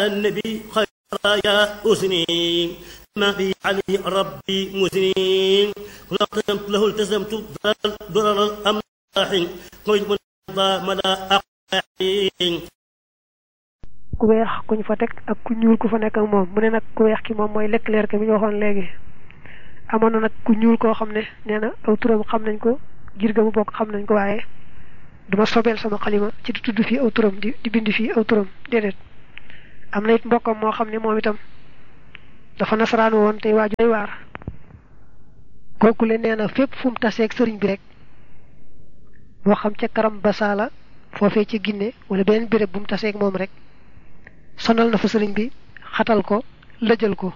النبي خير يا أسني ما في عليه ربي مسنين كل قدمت له التزمت ضرر الأملاح قيد مدى أقاحين ku weex ku ñu fa teg ak ku ñuul ku fa nekk ak moom mu ne nag ku weex ki moom mooy Leclerc bi ñu waxoon léegi amoon na nag ku ñuul koo xam ne nee na aw turam xam nañ ko jir ga mu bokk xam nañ ko waaye duma sobeel sama xalima ci di tudd fii aw turam di di bind fii aw turam déedéet am na it mbokkam moo xam ne moom itam dafa nasaraan woon tey waaju day waar kooku le nee na fépp fu mu taseeg sëriñ bi rek moo xam ca karam basaala foofee ci Ginne wala beneen béréb bu mu taseeg moom rek sonal na fa sëriñ bi xatal ko lëjal ko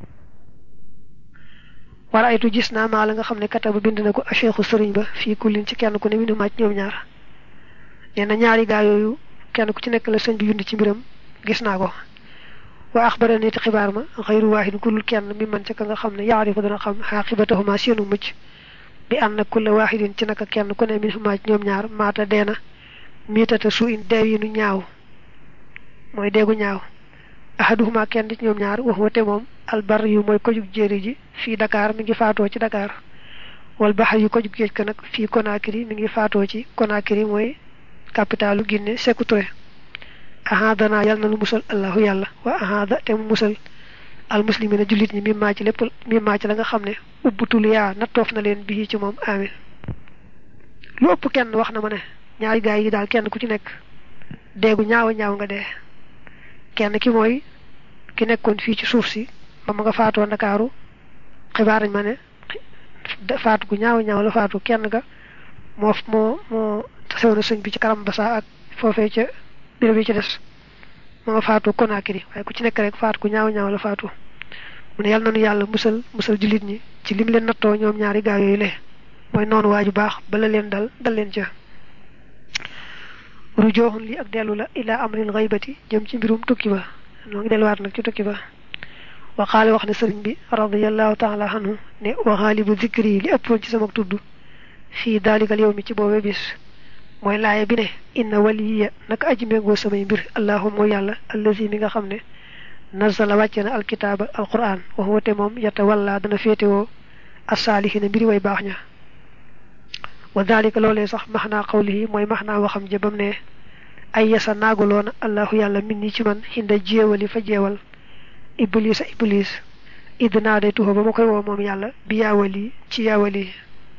wala aytu gis naa maa la nga xam ne kata ba bind na ko acheikhu sëriñ ba fii kullin ci kenn ku ne minu maaj ñoom ñaar nee na ñaari gaa yooyu kenn ku ci nekk la sëñ bi bind ci mbiram gis naa ko wa axbara nit xibaar ma xayru waahid kullul kenn mi man ca ka nga xam ne yaarifu dana xam xaaqibatahuma seenu mucc bi ànd na kulla waahidin ci naka kenn ku ne minu maaj ñoom ñaar maata deena miitata su in deew yi nu ñaaw mooy deegu ñaaw ahaduhuma kenn ci ñoom ñaar wax wate moom albar yu mooy kojug jéeri ji fii Dakar mi ngi faatoo ci Dakar wal baxar yu kojug géej ka nag fii Conakry mi ngi faatoo ci Conakry mooy capitalu Guinée Sékou Touré ahadana yàlla na nu musal allahu yàlla wa ahada te mu musal al muslimina jullit ñi mi maa ci lépp mi maa ci la nga xam ne ubbutul yaa nattoof na leen bii ci moom amin lu ëpp kenn wax na ma ne ñaari gaay yi daal kenn ku ci nekk deegu ñaawa ñaaw nga dee kenn ki mooy ki nekkoon fii ci suuf si ba ma nga faatoo ndakaaru xibaar nañ ma ne faatu gu ñaaw ñaaw la faatu kenn ga moo moo moo tasewoon na sëñ bi ci karam basa ak foofee ca bureau bi ci des ma nga faatu Conakry waaye ku ci nekk rek faatu gu ñaaw ñaaw la faatu mu ne yàlla nañu yàlla musal musal jullit ñi ci lim leen nattoo ñoom ñaari gaa yooyu le mooy noonu waaju baax bala leen dal dal leen ca rujooxun li ak dellu la ilaa amril xaybati jëm ci mbirum tukki ba noo ngi delluwaat nag ci tukki ba waxaale wax ne sëriñ bi radiallahu taala anhu ne waxaalibu zikri yi li ëppoon ci sama tudd fii daalikal yow mi ci boobe bis mooy laaya bi ne inna waliya naka aji méngoo samay mbir allahu mooy yàlla allazi mi nga xam ne nazala wàcce na alkitaaba alquran wax wate moom yata walla dana féetewoo asaalihina mbiri way baax ña wa dalika loolee sax maxnaa qawlihi mooy maxnaa waxam jëbam ne ay yasa naagaloona allahu yàlla min ni ci man xinda jéewali fa jeewal iblis a iblis idd naa day tuxa ba ma koy woo moom yàlla bi yaawali ci yaawali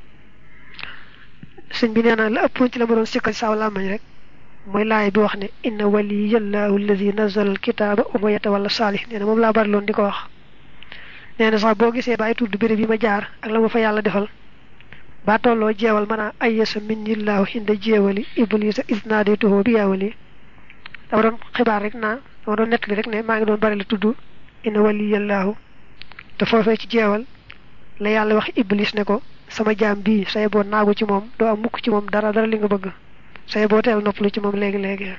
sëñ bi nee na la ëppoon ci la ma doon sikkal saaw làmmañ rek mooy laay bi wax ne inna waliyallahu alladi nazala alkitaaba wa ma yatawalla saalih nee na moom laa bari loon di ko wax nee na sax boo gisee bàyyi tudd béréb bi ma jaar ak la ma fa yàlla defal ba tolloo jeewal maanaam ay yasa min nillaahu xinda jeewali iblisa isnaadituhu bi yaawali dama doon xibaar rek naa dama doon nettali rek ne maa ngi doon bari la tudd inna waliyallahu te foofee ci jeewal la yàlla wax iblis ne ko sama jaam bii say boo naagu ci moom doo am mukk ci moom dara dara li nga bëgg say boo teel noppalu ci moom léegi léegi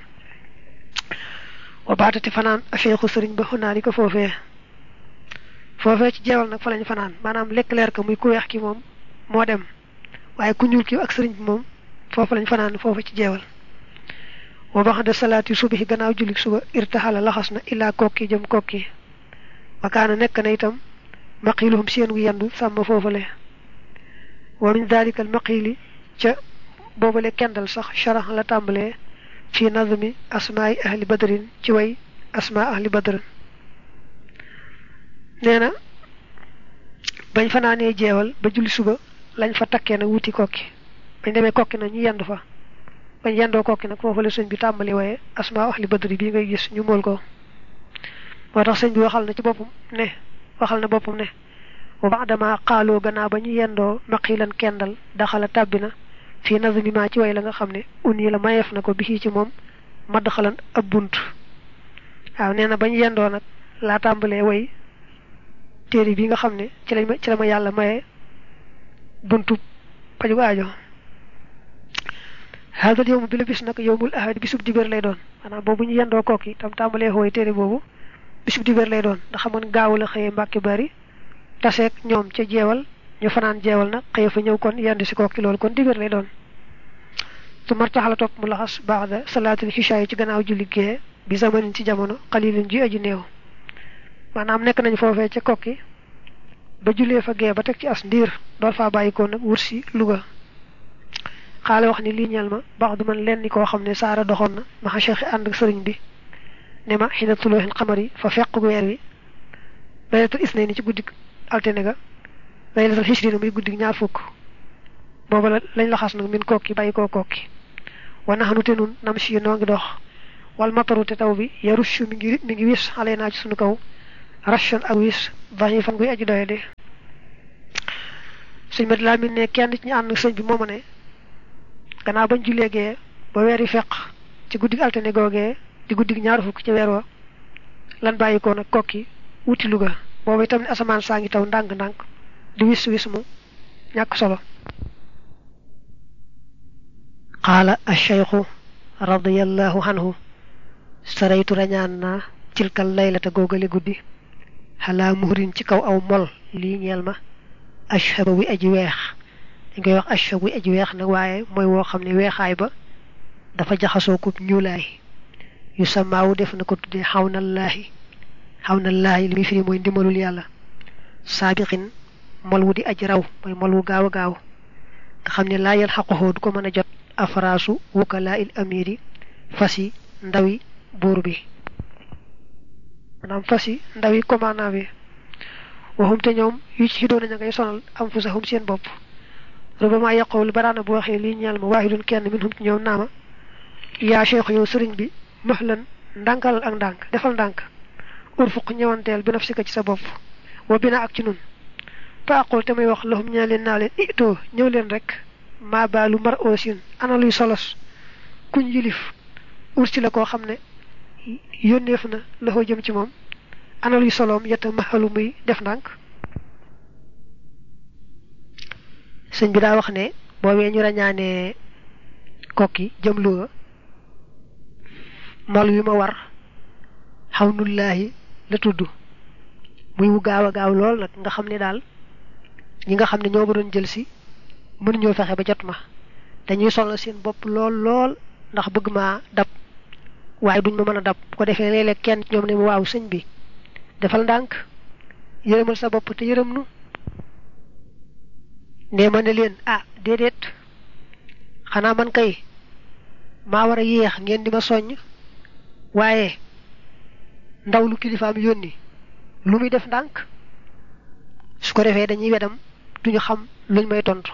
wa baatati fanaan afeexu sëriñ ba xunaani ko foofee foofee ci jeewal nag fa lañ fanaan maanaam lekk leer ka muy ku weex ki moom moo dem waaye ku ñuul ki ak sëriñ bi moom foofu lañ fanaan foofu ci jeewal wa baxda salaati subahi gannaaw jullik suba irtaxala laxas na illaa kokki jëm kokki wakaana nekk na itam maqiluhum seen gu yendu sàmm foofale wa min dalika al maqili ca boobale kendal sax sharax la tàmbalee fi nazmi asmaai ahli badrin ci way asmaa ahli badrin nee na bañ fanaanee jeewal ba julli suba lañ fa takkee nag wuti kokki bañ demee kokki nag ñu yendu fa bañ yendoo kokki nag foofu la sëñ bi tàmbali waaye asmaa ahli badri bii ngay gis ñu mool ko moo tax sëñ bi waxal na ci boppam ne waxal na boppam ne wa baadama xaaloo gannaaw ba ñu yendoo maqilan kendal daxala tàbbi na fii nazmi ma ci way la nga xam ne uni la mayeef na ko bi ci moom madd xalan ab bunt waaw nee na bañ yendoo nag laa tàmbalee way téere bi nga xam ne ci lañ ma ci la ma yàlla maye buntu paju aajo haadal yowmu bi la bis nag yowmul ahad bisub dibéer lay doon maanaam boobu ñu yendoo kooki tam tàmbalee xooy téere boobu bisub dibéer lay doon ndax xamoon gaaw la xëyee mbàkki bari taseeg ñoom ca jeewal ñu fanaan jeewal nag xëye fa ñëw kon yendu si kooki loolu kon dibéer lay doon su martaxala topp mu laxas baax da salaatul xisha yi ci gannaaw julli gee bi zamanin ci jamono xalilin ji aju néew maanaam nekk nañ foofee ca kokki ba julee fa gee ba teg ci as ndiir door faa bàyyi ko nag wut si Louga xaale wax ni lii ñeel ma baax du man lenn koo xam ne saara doxoon na ma xa cheikh ànd ak sëriñ bi ne ma xina tulooxin xamar yi fa fekk weer wi laylatul isnay ni ci guddig altine ga laylatul xisrina muy guddig ñaar fukk booba la lañ la xas nag min kokki bàyyi koo kokki wana xanu te nun nam si noo ngi dox wal mataru te taw bi yarushu mi ngi mi ngi wis xale naa ci sunu kaw rachon ak wis dañuy fan guy aji doye de sëñ mat laa min ne kenn ci ñu ànd sëñ bi mooma ne gannaaw bañ jullee gee ba weer yi feq ci guddig altine googee di guddig ñaar fukk ci weer wa lan bàyyi ko nag kokki wuti Louga boobu itam ne asamaan saa ngi taw ndànk-ndànk di wis wis mu ñàkk solo qaala acheikhu radiallahu anhu saraytu rañaan naa cilkal laylata googale guddi xalaa muhrin ci kaw aw mol lii ñeel ma ashaba wi aji weex dañ koy wax ashab wi aji weex nag waaye mooy woo xam ne weexaay ba dafa jaxasoo ko ñuulaay yu samaawu def na ko tuddee xaw nallaahi xaw nallaahi li muy firi mooy ndimbalul yàlla saabiqin mol wu di aji raw mooy mol wu gaaw a gaaw nga xam ne laa yal xaqoxoo du ko mën a jot afraasu wukalaa il amiri fas yi ndawi buur bi maanaam fas yi ndawi commandant bi waxum te ñoom yu ci doon nañu ngay sonal am fu saxum seen bopp rubama yaqool baraana bu waxee lii ñeel ma waahidun kenn min hum ci ñoom naama yaa cheikh yow sëriñ bi mahlan ndànkal ak ndànk defal ndànk urfuq ñëwanteel bi nafsika ci sa bopp wa bina ak ci nun fa aqul te may wax lahum ñaa leen naa leen itoo ñëw leen rek maa baalu mar oosin ana luy solos kuñ yilif ursi la koo xam ne yónneef na loxo jëm ci moom ana luy soloom yetta maxalu muy def ndànk sëñ bi daa wax ne boobee ñu rañaanee kokki jëm Louga mal wi ma war xaw nullaahi la tudd muy wu gaaw a gaaw lool nag nga xam ne daal ñi nga xam ne ñoo ma doon jël si mënuñoo fexe ba jot ma dañuy sonal seen bopp lool lool ndax bëgg maa dab waaye duñ ma mën a dab bu ko defee léeg-léeg kenn ñoom ne ma waaw sëñ bi defal ndànk yërëmal sa bopp te yërëm nu nee ma ne leen ah déedéet xanaa man kay maa war a yéex ngeen di ma soññ waaye ndaw lu kilifaam yónni lu muy def ndànk su ko defee dañuy wedam duñu xam luñ may tontu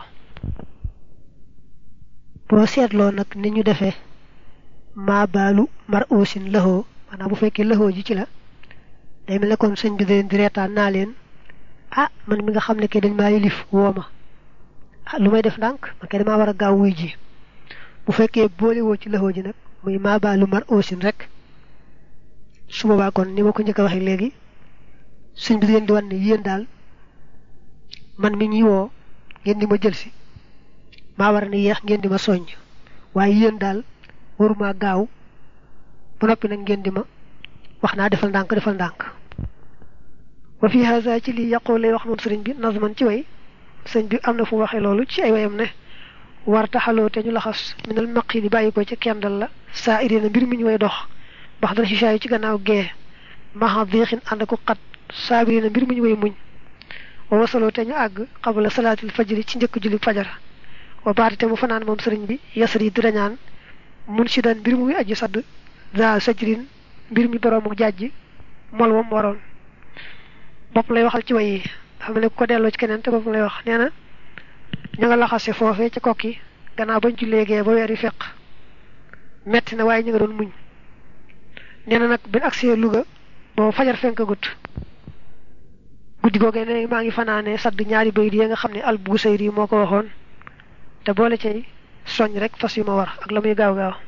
boo seetloo nag ni ñu defee maa baalu mar oosin lëxoo maanaam bu fekkee lëxoo ji ci la day mel ne kon sëñ bi da leen di reetaan naa leen ah man mi nga xam ne ke dañ maa yilif woo ma ah lu may def ndànk man kay damaa war a gaaw wuy ji bu fekkee boole woo ci lëxoo ji nag muy maa baalu mar oosin rek su boobaa kon ni ma ko njëkk a waxee léegi sëñ bi da leen di wan ne yéen daal man mi ñuy woo ngeen di ma jël si maa war ne yéex ngeen di ma soññ waaye yéen daal waruma gaaw ba noppi nag ngeen di ma wax naa defal ndànk defal ndànk wa fi haza ci lii yàqoo lay wax moom sëriñ bi nazman ci way sëñ bi am na fu waxee loolu ci ay wayam ne war taxaloo te ñu laxas minal maqi di bàyyi ko ci kendal la saa irina mbir mi ñu way dox bax dara xishaa yi ci gannaaw gee maxa diixin ànd ko xat saabirina mbir mi ñu way muñ wa wasaloo te ñu àgg xabala salaatil fajri ci njëkk julli fajar wa baati te mu fanaan moom sëriñ bi yasar yi di rañaan mun si daan mbir muy aji sadd za sajrin mbir mi boroomu jàjj mol wam waroon bopp lay waxal ci way yi xam ne ko delloo ci keneen te bopp lay wax nee na ña nga laxase foofee ca kokki gannaaw bañ ci léegee ba weer yi feq metti na waaye ñu nga doon muñ nee na nag bin agsee Louga boobu fajar fenk gut guddi googee ne maa ngi fanaane sadd ñaari bayit yi nga xam ne al Busayri moo ko waxoon te boole cay soñ rek fas yu ma war ak la muy gaaw gaaw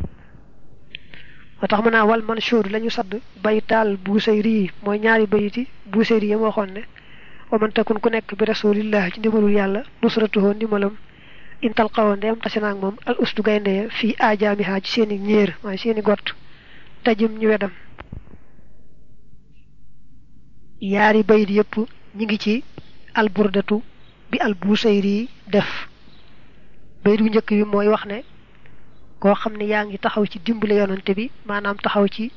moo tax mën naa wal manshur la ñu sadd baytaal Busayri yi mooy ñaari bayiti Busayri yi waxoon ne wa man takun ku nekk bi rasulillah ci ndimbalul yàlla nusratuhoo ndimbalam in talqawoo ndeem tase naag moom al usdu gaynde fii ajaamiha ci seeni ñéer waaye seeni gott tajim ñu wedam yaari bayit yépp ñi ngi ci alburdatu bi al Busayri def bayit bu njëkk bi mooy wax ne koo xam ne yaa ngi taxaw ci dimbale yonante bi maanaam taxaw ci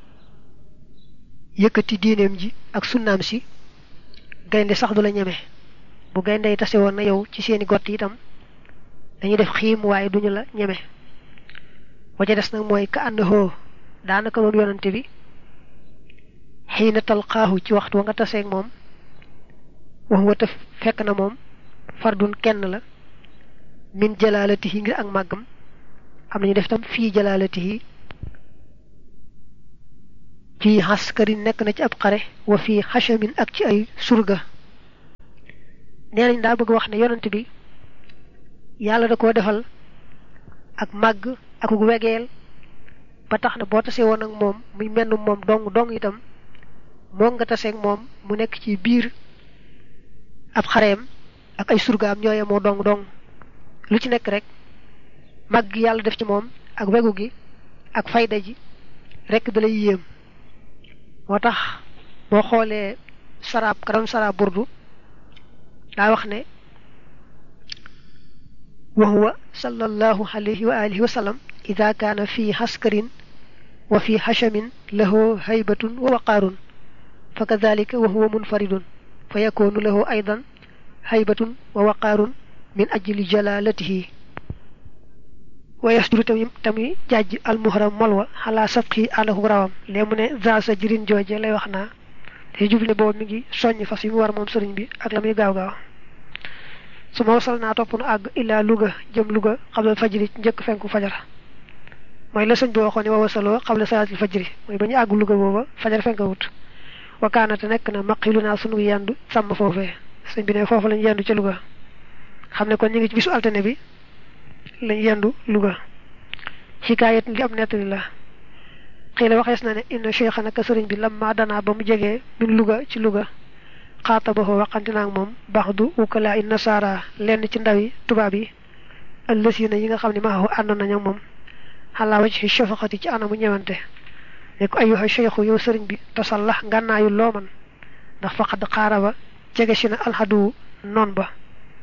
yëkkati diineem ji ak sunnaam si gaynde sax du la ñeme bu gaynde yi tase woon na yow ci seeni gott itam dañuy def xiim waaye duñu la ñeme wa ca des nag mooy ka ànd hoo daanaka moom yonante bi xiina talqaahu ci waxtu wa nga taseeg moom wax wa te fekk na moom fardun kenn la min jalaalatihi ngir ak màggam am nañu def tam fii jalaalatihi fii xaskari nekk na ci ab xare wa fii xachamin ak ci ay surga nee nañ daa bëgg wax ne yonent bi yàlla da koo defal ak màgg ak wegeel ba tax na boo tasee woon ak moom muy menn moom dong dong itam moo nga taseeg moom mu nekk ci biir ab xareem ak ay surgaam ñooye moo dong dong lu ci nekk rek màgg yàlla def ci moom ak wegu gi ak fayda ji rek da lay yéem moo tax boo xoolee saraab ka doon saraab burdu daa wax ne wa huwa sallallahu alayhi wa alihi wa sallam ida kaana fi haskarin wa fi hashamin lahu haybatun wa waqaarun fa kadalika wa huwa munfaridun fa yakunu lahu aydan haybatun wa waqaarun min ajli jalalatihi wa yasduru tamit tamit jàjj almuhram molwa xalaa sabqi àndaku rawam lee mu ne za sa jirin jooje lay wax naa te jubli boobu mi ngi soññ fas yi mu war moom sëriñ bi ak la muy gaaw gaaw su ma wasal naa topp nu àgg illaa Louga jëm Louga xablal fajri njëkk fenku fajar mooy la sëñ bi waxoon ne wa wasaloo xabla salaatil fajri mooy ba ñu àgg Louga booba fajar fenk wut wakaanate nekk na maqilu naa sunu yendu sàmm foofee sëñ bi ne foofu lañ yendu ca Louga xam ne kon ñu ngi ci bisu altine bi lañ yendu Louga xikaayat li am nettali la xëy la waxees na ne inna cheikha naka sëriñ bi lamma danaa ba mu jegee min Louga ci Louga xaatabaxoo waxante naa ak moom baax du ukalaa i nasaara lenn ci ndaw yi tubaab yi ëllësina yi nga xam ne maaxu àndoon nañu ak moom xalaa waj ci shafaqati ci anamu ñëwante ne ko ayuha cheikhu yow sëriñ bi tasallax ngànnaayu loo man ndax faqad xaaraba jege si na alxadu noon ba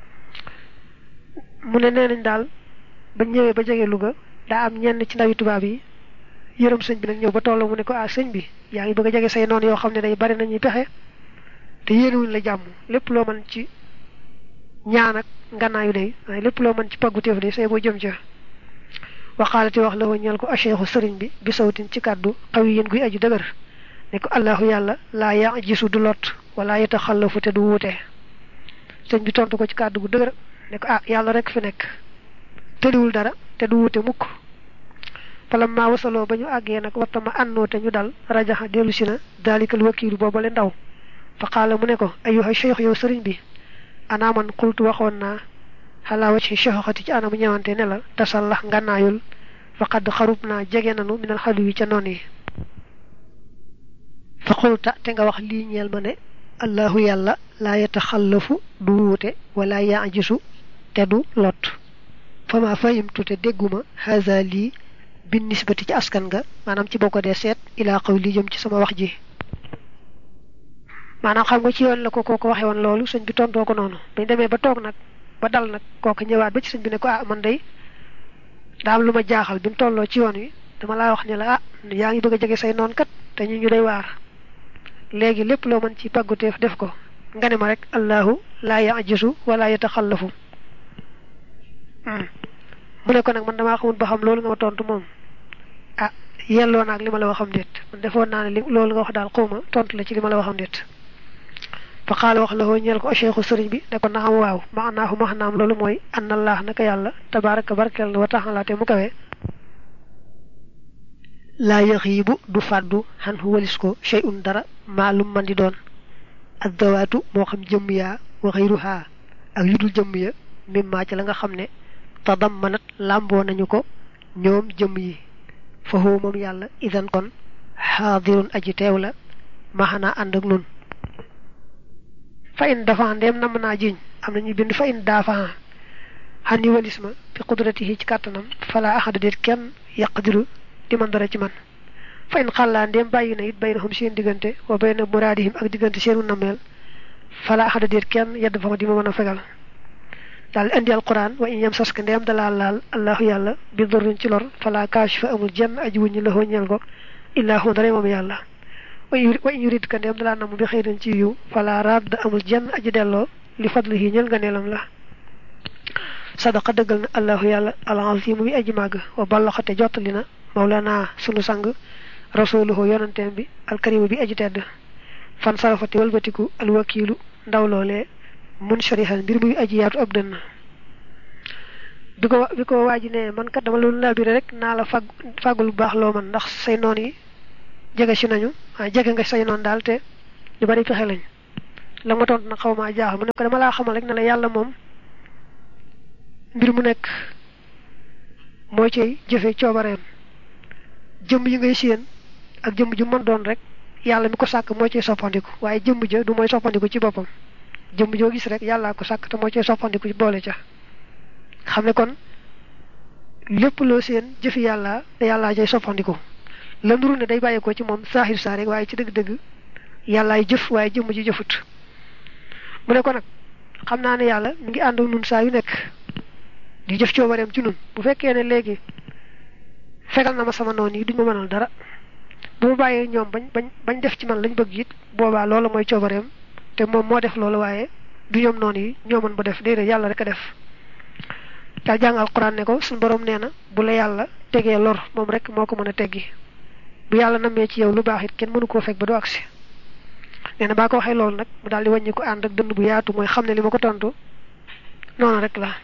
mu ne nee nañ daal ba ñëwee ba jege Louga daa am ñenn ci ndawi tubaab yi yërëm sëñ bi nag ñëw ba toll mu ne ko ah sëñ bi yaa ngi bëgg a jege say noon yoo xam ne day bari nañuy pexe te yéenewuñ la jàmm lépp loo mën ci ñaan ak ngannaayu day waaye lépp loo mën ci paggu téef day say boo jëm ca waxaalati wax la wa ñeel ko acheikhu sëriñ bi bi sawtin ci kàddu xawi yéen guy aju dëgër ne ko allahu yàlla laa ya gisu du lot wala yeta xallafu te du wuute sëñ bi tontu ko ci kàddu gu dëgër ne ko ah yàlla rek fi nekk tëliwul dara te du wuute mukk falam maa wasaloo ba ñu àggee nag wattama ànnoo te ñu dal rajaxa dellu si na daalikal wakiilu boobale ndaw fa qaala mu ne ko ayuha cheikh yow sëriñ bi anaa man xultu waxoon naa xalaa wacci cheikhoxati ci anamu ñëwante ne la tasallax ngànnaayul faqad xarub naa jege nanu minal xalu yi ca noon yi fa xulta te nga wax lii ñeel ma ne allahu yàlla laa yataxallafu du wuute wala yaajisu te du lot fa ma fahimtu te dégguma haza lii bin nisbati ci askan nga maanaam ci boo ko dee seet ilaa xaw lii jëm ci sama wax ji maanaam xam nga ci yoon la ko kooko waxee woon loolu sëñ bi tontoo ko noonu bañ demee ba toog nag ba dal nag kooku ñëwaat ba ci sëñ bi ne ko ah man day daa am lu ma jaaxal bi mu tolloo ci yoon wi dama laa wax ne la ah yaa ngi bëgg a jege say noon kat te ñu ñu day waar léegi lépp loo mën ci pagguteef def ko nga ne ma rek allahu laa yajisu wala yataxallafu mu ne ko nag man damaa xamul ba xam loolu nga ma tontu moom ah yelloo naag li ma la waxam déet man defoon naa ne li loolu nga wax daal xawma tontu la ci li ma la waxam déet fa xaala wax la woo ñeel ko cheikhu sëriñ bi ne ko na xam waaw maanaahu maxnaam loolu mooy anna allah naka yàlla tabaraka barkeel na wa taxala te mu kawe laa yaxiibu du fàddu xan walis ko shay'un dara maalum man di doon ak dawaatu moo xam jëmm yaa wa xayruha ak yudul jëmm ya mimmaa ci la nga xam ne tadammanat làmboo nañu ko ñoom jëmm yi fa huwa moom yàlla idan kon xaadirun aji teew la maxanaa ànd ak nun fa in dafa ndeem nam naa jiñ am nañu bind fa in daafa xan yi walis ma fi qudratihi ci kàttanam fala axada déet kenn yaqdiru di man dara ci man fa in xàllaa ndeem bàyyi na it baynahum seen diggante wa bayna muraadihim ak diggante seenu nameel fala axada déet kenn yedd fa ma di ma mën a fegal daal indi alquran wa in yam saska ndeem dalaa laal allahu yàlla bi dorrin ci lor fala kaashifa amul jenn aji wuññi la ñeel ko illaa hu dara moom yàlla wa in yurid ka ndeem dalaa namu bi xëyrin ci yiw fala radd amul jenn aji delloo li fadlihi ñeel nga neelam la sadaqa dëggal na allahu yàlla alazimu bi aji màgg wa ballaxate jottali na mawlana sunu sang rasuluhu yonanteem bi alkarimu bi aji tedd fan sarafati walbatiku alwakiilu ndaw loolee mun sharihan mbir muy aji yaatu ab dënn bi ko bi ko waaji ne man kat dama loolu labiré rek naa la fag fàggul bu baax loo man ndax say noon yi jege si nañu waaye jege nga say noon daal te ñu bari pexe lañ la ma tontu nag xaw maa jaaxal mu ne ko dama laa xamal rek ne la yàlla moom mbir mu nekk moo cay jëfe coobareem jëmm yi ngay séen ak jëmm ju mën doon rek yàlla mi ko sàkk moo cay soppandiku waaye jëmm ja du mooy soppandiku ci boppam jëmm joo gis rek yàllaa ko sàkk te moo cay soppandiku ci boole ca xam ne kon lépp loo seen jëfi yàlla te yàllaa cay soppandiku la nuru ne day bàyyeekoo ci moom saaxir saa rek waaye ci dëgg-dëgg yàllaay jëf waaye jëmm ji jëfut mu ne ko nag xam naa ne yàlla mi ngi ànd ak nun saa yu nekk di jëf coobareem ci nun bu fekkee ne léegi fegal na ma sama noon yi duñ ma mënal dara bu ma bàyyee ñoom bañ bañ bañ def ci man lañ bëgg it boobaa loolu mooy coobareem te moom moo def loolu waaye du ñoom noonu yi ñoo mën ba def déedéet yàlla rek a def daal jàng alquran ne ko suñu borom nee na bu la yàlla tegee lor moom rek moo ko mën a teggi bu yàlla namee ci yow lu baax it kenn mënu koo fekk ba du agsi nee na baa ko waxee loolu nag mu daal di wàññi ko ànd ak dënd bu yaatu mooy xam ne li ma ko tontu noonu rek la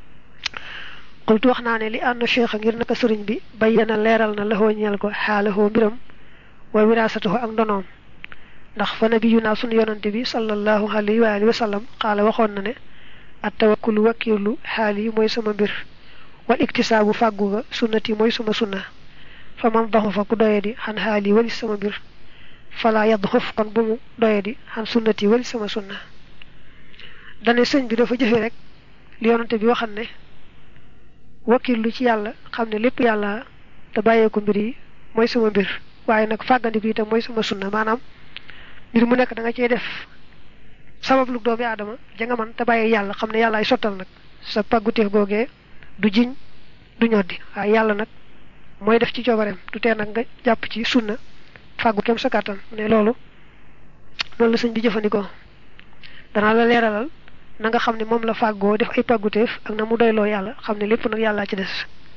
xultu wax naa ne li ànd cheikh ngir naka sëriñ bi bayyana leeral na laxoo ñeel ko xaalahoo mbiram wa wiraasatahu ak ndonoom ndax fa nabiyu naa sunu yonante bi sallallahu alayhi wa alihi wa sallam xaala waxoon na ne at tawakkulu wakkirlu xaal yi mooy sama mbir wal iktisaabu fàggu ga sunnati mooy sama sunna fa man daxu fa ku doye di xan xaal yi wali sama mbir fala yadd xof kon bu mu doye di xan sunnati wali sama sunna dane sëñ bi dafa jëfe rek li yonante bi waxan ne wakkirlu ci yàlla xam ne lépp yàlla te bàyyeeku mbir yi mooy sama mbir waaye nag fàggandiku itam mooy sama sunna maanaam mbir mu nekk da nga cey def sabab lu doomi aadama ja nga man te bàyyi yàlla xam ne yàlla ay sottal nag sa pàgguteef googee du jiñ du ñoddi waaye yàlla nag mooy def ci coobareem du tee nag nga jàpp ci sunna fàggu kem sa kàttan ne loolu loolu la sëñ bi jëfandikoo danaa la leeralal na nga xam ne moom la fàggoo def ay pàgguteef ak na mu doyloo yàlla xam ne lépp nag yàllaa ci des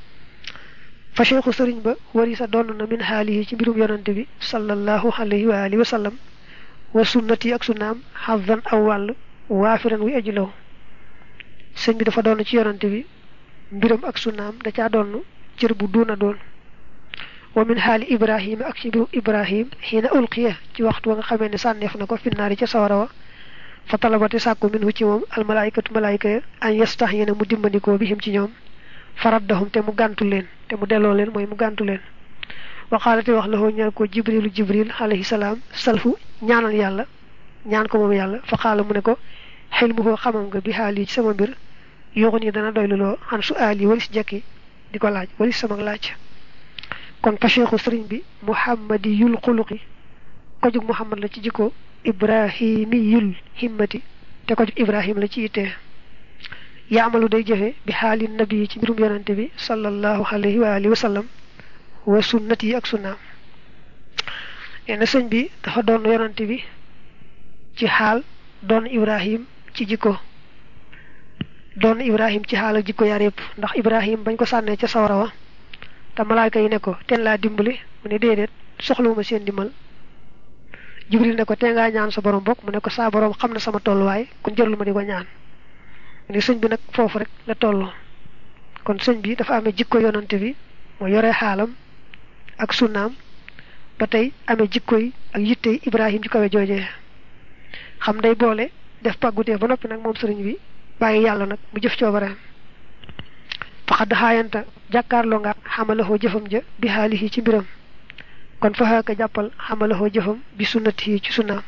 fa cheikhu sëriñ ba wari sa donn na min xaalihi ci mbirum yonante bi sallallahu alayhi wa alihi wa sallam wa sunnati ak sunnaam xavan aw wàll waafiran wi aji law sëñ bi dafa doon ci yonante bi mbiram ak sunnaam da caa doon cër bu duuna doon wa min xaali ibrahima ak ci mbirum ibrahim xiina ulqiya ci waxtu wa nga xamee ne sànneef na ko finnaari ca sawara wa fa talabati sàkku minhu ci moom almalaykatu malayka ya an yastax yéena mu dimbandikoo bihim ci ñoom faraddahum te mu gàntu leen te mu delloo leen mooy mu gàntu leen waxaalate wax la hoo ñeel ko jibrilu jibril alayhi salaam salfu ñaanal yàlla ñaan ko moom yàlla fa xaala mu ne ko xel mu koo xamam nga bi xaal yi ci sama mbir yoxun yi dana doyluloo xan su aal yi walis jekki di ko laaj walis sama laaj kon fa cheikhu sëriñ bi muhammadi yul xuluqi ko jug muhammad la ci jikko ibrahimiyul himmati te ko jug ibrahim la ci ittee yaamalu day jëfe bi xaali nabi ci mbirum yonante bi sallallahu alayhi wa alihi wa sallam wa sunnat yi ak sunnaam nee sëñ bi dafa doon yonante bi ci xaal doon ibrahim ci jikko doon ibrahim ci xaal ak jikko yaar yëpp ndax ibrahim bañ ko sànnee ca sawara wa te malaayka yi ne ko teen laa dimbali mu ne déedéet soxlawuma seen dimbal jibril ne ko tee ngaa ñaan sa borom bokk mu ne ko saa borom xam na sama tolluwaay kon jërul ma di ko ñaan ni sëñ bi nag foofu rek la tolloo kon sëñ bi dafa amee jikko yonante bi moo yore xaalam ak sunnaam ba tey amee jikko yi ak yitte ibrahim ci kawe joojee xam day boole def pàggutee ba noppi nag moom sëriñ bi bàyyi yàlla nag mu jëf coobareem faxadd xaayanta jàkkaarloo nga xamalahoo jëfam ja bi xaalihi ci mbiram kon faxaaka jàppal xamalahoo jëfam bi sunnati ci sunnaam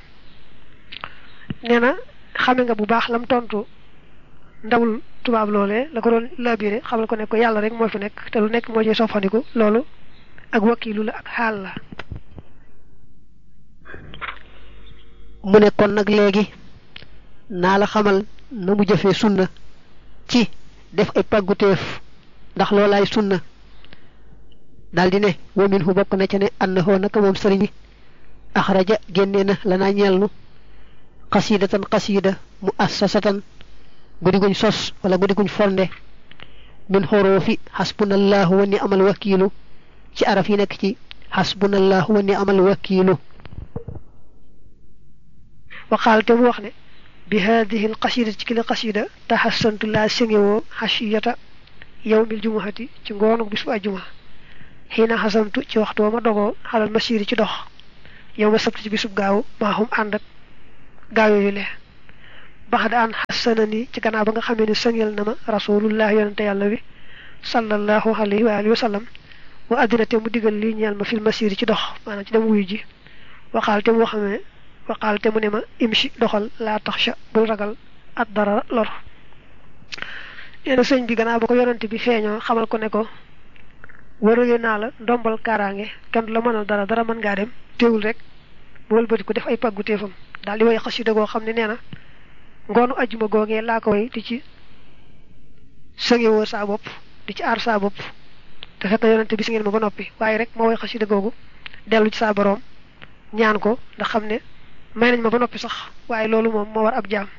nee na xame nga bu baax lam tontu ndawul tubaab loolee la ko doon labiré xamal ko ne ko yàlla rek moo fi nekk te lu nekk moo ci soppandiku loolu ak wakiilu la ak xaal la mu ne kon nag léegi naa la xamal na mu jëfee sunna ci def ay pàgguteef ndax loolaay sunna daldi ne wa minhu bokk na ca ne annahu naka moom sëriñ bi axraja génnee na lanaa ñeelnu xasidatan xasida mu assasatan guddi guñ sos wala guddi guñ fonde min xoroofi xasbunallahu wa ni amal wakiilu ci araf yi nekk ci xasbunallahu wa ni amal wakiilu waxaal te mu wax ne bi hadihi al qasida ci kili qasida taxassantu laa sëngewoo xasiyata yawmil jumuhati ci ngoonu bis bu ajjuma xiina xasamtu ci waxtu wa ma dogoo xalal masiri ci dox yow ma sabti ci bisub gaaw maa xum ànd ak gaaw yooyu le bax da an xasana ni ci gannaaw ba nga xamee ne sëngel na ma rasulullah yonente yàlla bi sallallahu alayhi wa alihi wa sallam wa addina te mu digal lii ñeel ma fil masiri ci dox maanaam ci dem wuyu ji waxaal te mu xamee waxaal te mu ne ma imshi doxal laa taxsha bul ragal at dara lor nee na sëñ bi gannaaw ba ko yonente bi feeñoo xamal ko ne ko warale naa la ndombal kaaraange kenn du la mënal dara dara mën ngaa dem teewul rek mu wëlbati ko def ay pàggu téefam daal di way xasida goo xam ne nee na ngoonu ajjuma googee laa ko way di ci sëngewoo saa bopp di ci aar saa bopp te fekk yonente bi si ngeen ma ba noppi waaye rek moo way xasida googu dellu ci saa boroom ñaan ko ndax xam ne may nañ ma ba noppi sax waaye loolu moom moo war ab jaam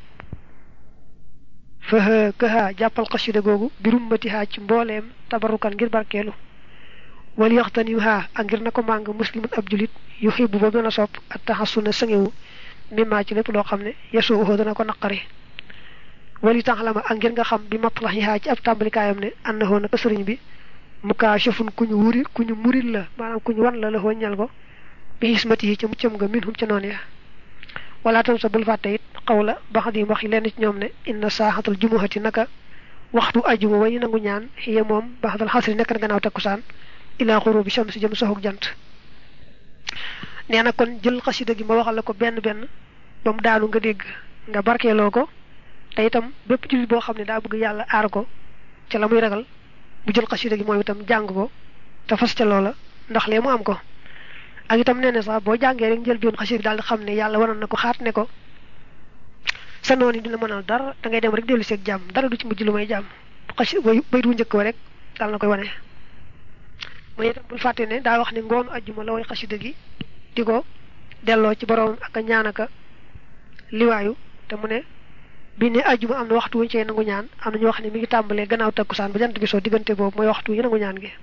fa këha jàppal xasida googu birum matihaa ci mbooleem tabarukan ngir barkeelu wal yaxtanim ha ak ngir na ko màng muslimun ab julit yu xibu ba gën a sopp ak taxasuna sëngewu mimmaa ci lépp loo xam ne yasuuhu dana ko naqari wali tax la ma ak ngir nga xam bi matlax yi ci ab tàmbalikaayam ne annahu naka sëriñ bi mukaashafun ku ñu wuri ku ñu muril la maanaam ku ñu wan la la hoo ñal ko bi xismati yi ca muccam nga minhum ca noonu ya wala tam sa bul fàtte it xaw la bax di wax lenn ci ñoom ne inna saaxatal jumuhati naka waxtu ajuma way nangu ñaan xiya moom baxdal xasri nekk na gannaaw takkusaan ilaa xurubi shams jëm soxuk jant nee na kon jël xasida gi ma waxal la ko benn benn ba mu daanu nga dégg nga barkeeloo ko te itam bépp jullit boo xam ne daa bëgg yàlla aar ko ca la muy ragal bu jël xasida gi moom itam jàng ko te fas ca loola ndax lee mu am ko ak itam nee na sax boo jàngee rek njël bion xasida daal di xam ne yàlla waroon na ko xaat ne ko sa noon yi dina mënal dara da ngay dem rek dellu seeg jàmm dara du ci mujj lu may jàmm xasi bay du njëkk wa rek daal na koy wane mooy itam bul fàtte ne daa wax ne ngoonu ajjuma la way xasida gi di ko delloo ci borom ak a ñaan aka liwaayu te mu ne bi ne ajjuma am na waxtu wuñ cee nangu ñaan am na ñu wax ne mi ngi tàmbalee gannaaw takkusaan ba jant bi soo diggante boobu mooy waxtu yu nangu ñaan gi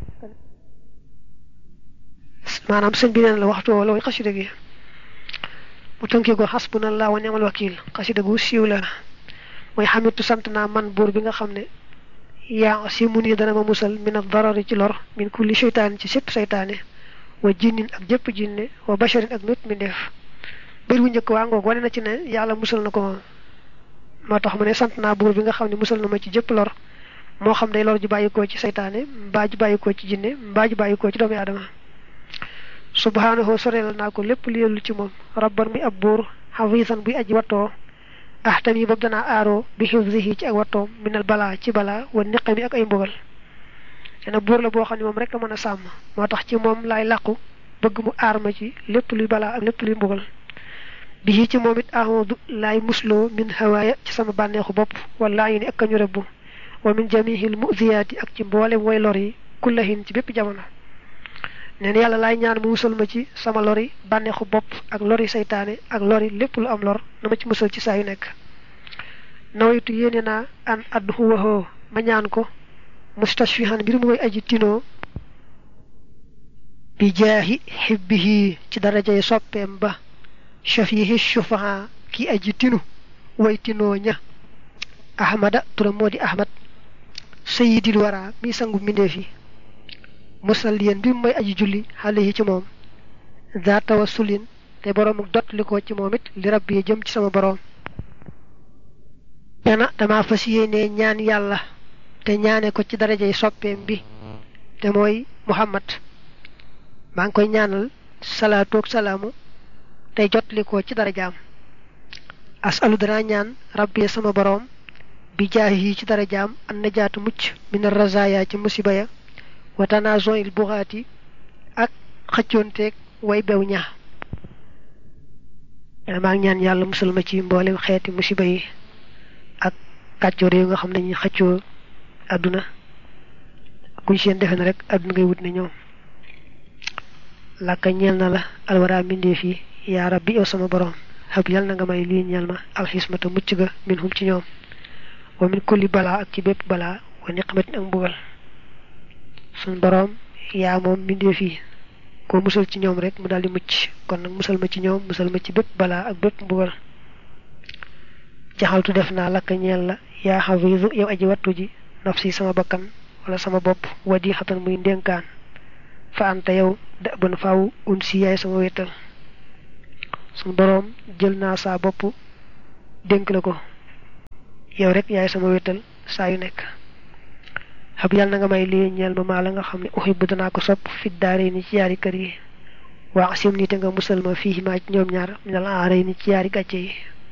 maanaam sëñ bi neen la waxtu woo la way xasida gi mu tënkee ko xasbunallah wa ni'mal wakil xasida gu siiw la mooy xamitu sant naa man buur bi nga xam ne yaa si mu nii dana ma musal min ad darari ci lor min kulli seytaane ci sépp seytaane wa jinnin ak jëpp jinne wa basharin ak mépp mi def bër bu njëkk waa ngoog wane na ci ne yàlla musal na ko moom moo tax mu ne sant naa buur bi nga xam ne musal na ma ci jëpp lor moo xam day lor ju bàyyikoo ci seytaane mbaa ju bàyyikoo ci jinne mbaa ju bàyyikoo ci doomu aadama subhaanahu soreel naa ko lépp li yellu ci moom rabban mi ab buur xafiisan buy aji wattoo ahtam yi boobu danaa aaroo bi xifzihi ci ak wattoom minal balaa ci balaa wa niqami ak ay mbugal dana buur la boo xam ne moom rek a mën a sàmm moo tax ci moom laay làqu bëgg mu aar ma ci lépp luy balaa ak lépp luy mbugal bi ci moom it ahmadu laay musloo min hawaaya ci sama bànneexu bopp wala yi ni ak kañu rëbbu wa min jamihil muziyaati ak ci mboolem way lor yi kullahin ci bépp jamono neen yàlla laay ñaan mu musal ma ci sama lori bànneexu bopp ak lori saytaane ak lori lépp lu am lor na ma ci musal ci saa yu nekk nawaytu yéene naa an addu waxoo ma ñaan ko mustashfihan mbir mu koy aji tinoo bi jaahi xibbihi ci darajay soppeem ba shafihi shufaha ki aji tinu way tinoo ña ahmada turam moo di ahmad sayidil wara mi sangu mbindeef yi musalliyan bi mooy aji julli xale yi ci moom za tawassulin te boroom dot li ko ci moom it li rabbi yi jëm ci sama boroom dana dama fas yéene ñaan yàlla te ñaane ko ci darajay soppeem bi te mooy muhammad maa ngi koy ñaanal salaatu ak salaamu tey jot li ko ci darajaam asalu danaa ñaan rabbi sama boroom bi jaahi yi ci darajaam an najaatu mucc min razaya ci musiba ya wa tanazon il buxaati ak xëccoonteeg way bew ña maa ngi ñaan yàlla musal ma ci mboolem xeeti musiba yi ak kàccoor yi nga xam ne ñu xëccoo àdduna kuñ seen defe na rek àdduna ngay wut ne ñoom làkka ñeel na la alwara mbindeef yi yaa rabbi yow sama borom xab yal na nga may lii ñeel ma alxismata mucc ga min hum ci ñoom wa min kulli balaa ak ci bépp balaa wa niqmatin ak mbugal suñ borom yaa moom mbindeef yi koo musal ci ñoom rek mu daldi mucc kon nag musal ma ci ñoom musal ma ci bépp balaa ak bépp mbugal jaxaltu def naa lakka ñeel la yaa xafiisu yow aji wattu ji nafsi sama bakkan wala sama bopp wadi xatan muy ndénkaan fa anta yow da ban faaw un si yaay sama wéttal suñu boroom jël naa saa bopp dénk la ko yow rek yaay sama wéttal saa yu nekk xab yàlla na nga may lii ñeel ma maa la nga xam ne uhibbu danaa ko sopp fit daare ni ci yaari kër yi waa asim ni te nga musal ma fii maa ci ñoom ñaar minal aare ni ci yaari gàcce yi